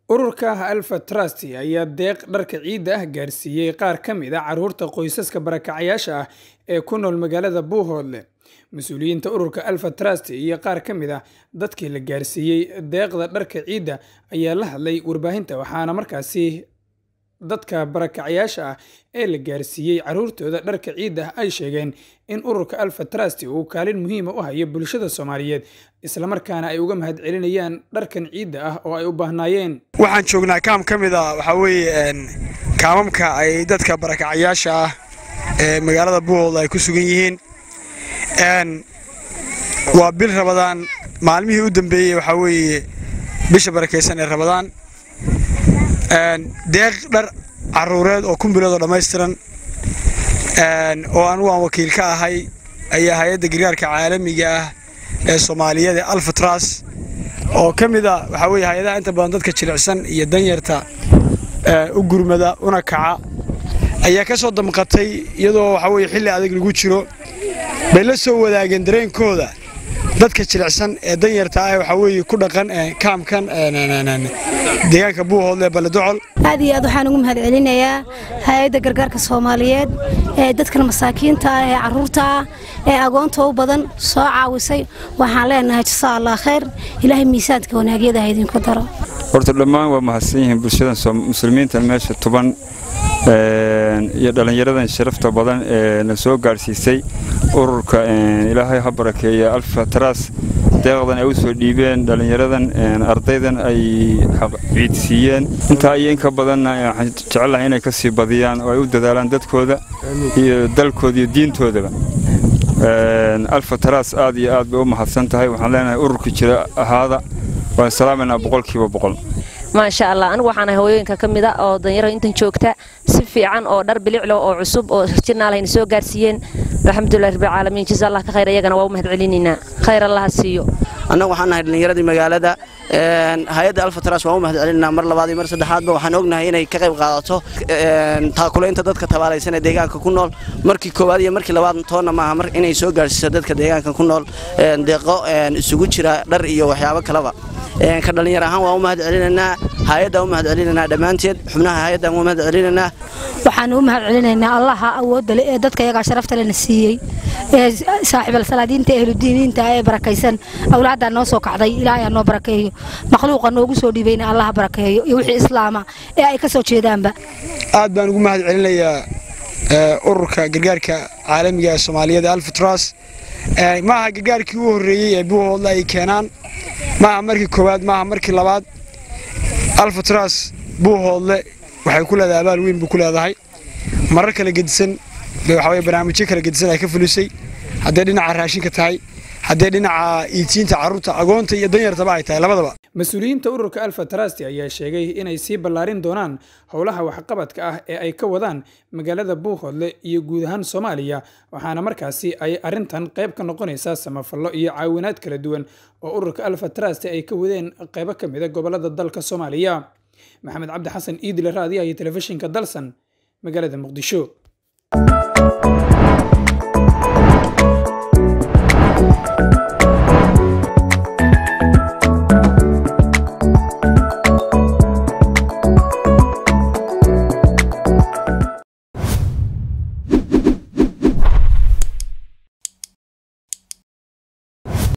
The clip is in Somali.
ururka alfa trust ayaa deeq dharka ciidda ah gaarsiiyey qaar ka mid a caruurta qoysaska barakacayaasha ah ee ku nool magaalada buuhoodle mas-uuliyiinta ururka alfa trust iyo qaar ka mid a dadkii la gaarsiiyey deeqda dharka ciidda ayaa la hadlay warbaahinta waxaana markaasi dadka barakacayaasha ah ee la gaarsiiyey caruurtooda dharka ciidda ah ay sheegeen in ururka alfa trust uu kaalin muhiima u hayo bulshada soomaaliyeed islamarkaana ay uga mahad celinayaan dharkan ciidda ah oo ay u baahnaayeen waxaan joognaa kaam ka mid a waxaa weeye kaamamka ay dadka barakacayaasha ah ee magaalada buuhoodle ay ku sugan yihiin waa bil rabadaan maalmihii u dambeeyey waxaa weeye bisha barakaysan ee rabadaan deeq dhar caruureed oo kumbiloodoo dhammaystiran oo anugu aan wakiil ka ahay ayaa hay-adda gargaarka caalamiga ah ee soomaaliyeed ee alfatras oo ka mid a waxaa weye hay-adaha inta badan dadka jilicsan iyo danyarta u gurmada una kaca ayaa ka soo damqatay iyadoo waxaa weye xilli adag lagu jiro bay la soo wadaageen dareenkooda dadka jilicsan ee danyarta ah waxaa weeye ku dhaqan kaamkan deegaanka buuhoodle baledocol aad iyo aad waxaan ugu mahad celinayaa hay-adda gargaarka soomaaliyeed ee dadkan masaakiinta ah ee caruurta ah ee agoonta u badan soo caawisay waxaan leenahay jasaa allah khayr ilaahay miisaanka wanaagyada ha idinku daro horta dhammaan waa mahadsan yihiin bulshadan muslimiintan meesha tuban iyo dhallinyaradan sharafta badan ee na soo gaadhsiisay ururka ilaahay ha barakeeya alfa tras deeqdan ay u soo dhiibeen dhallinyaradan ardaydan ay ciidsiiyeen intaa iyo inka badanna waxaan jecelahay inay ka sii badiyaan oo ay u dadaalaan dadkooda iyo dalkooda iyo diintoodaba alfa tras aad iyo aad bay u mahadsan tahay waxaan leenahay ururka jira ahaada waan salaamaynaa boqolkiiba boqol maasha allah anigu waxaan ahay hooyooyinka ka mid a oo danyaro intan joogta si fiican oo dhar biliclo oo cusub oo jirnaalahayna soo gaarsiiyeen alxamdulilah rabbilcaalamiin jasa allah ka khayr iyagana waa u mahad celinaynaa khayr allaha siiyo annagu waxaan nahay dhallinyaradii magaalada hay-adda alfatras waan u mahad celinaa mar labaad iyo mar saddexaadba waxaan ognahay inay ka qayb qaadato taakulaynta dadka tabaalaysan ee deegaanka ku nool markii koowaad iyo markii labaad toonna maaha mar inay soo gaarsiiso dadka deegaanka ku nool deeqo isugu jira dhar iyo waxyaabo kaleba ka dhallinyar ahaan waan u mahad celinaynaa hay-addaan u mahad celinaynaa dhammaanteed xubnaha hay-addaan u mahad celinaynaa waxaan u mahad celinaynaa allaha awoodda leh ee dadka iyagaa sharafta lena siiyey ee saaxiibal salaadiinta ehludiiniinta ee barakaysan awlaaddaa noo soo kacday ilaahay noo barakeeyo makhluuqa noogu soo dhiibayna allaha barakeeyo iyo wixii islaama ee ay ka soo jeedaanba aad baan ugu mahad celinayaa ururka gargaarka caalamiga ee soomaaliyeed ee alfatras maaha gargaarkii u horreeyey ee buuhoodle ay keenaan maaha markii koowaad maaha markii labaad alfatras buuhoodle waxay ku leedahay abaal weyn buu ku leedahay marar kala gedisan waxaweye barnaamijyo kala gedisan ay ka fulisay hadday dhinaca raashinka tahay haddee dhinaca iitiinta carruurta agoonta iyo danyartaba ay tahay labadaba mas-uuliyiinta ururka alfa trasti ayaa sheegay inay sii ballaarin doonaan howlaha waxqabadka ah ee ay ka wadaan magaalada buuhoodle iyo guud ahaan soomaaliya waxaana markaasi ay arrintan qayb ka noqonaysaa samafallo iyo caawinaad kala duwan oo ururka alfa trasti ay ka wadeen qaybo ka mida gobolada dalka soomaaliya maxamed cabdi xasan iidile raadiyaha iyo telefishinka dalsan magaalada muqdisho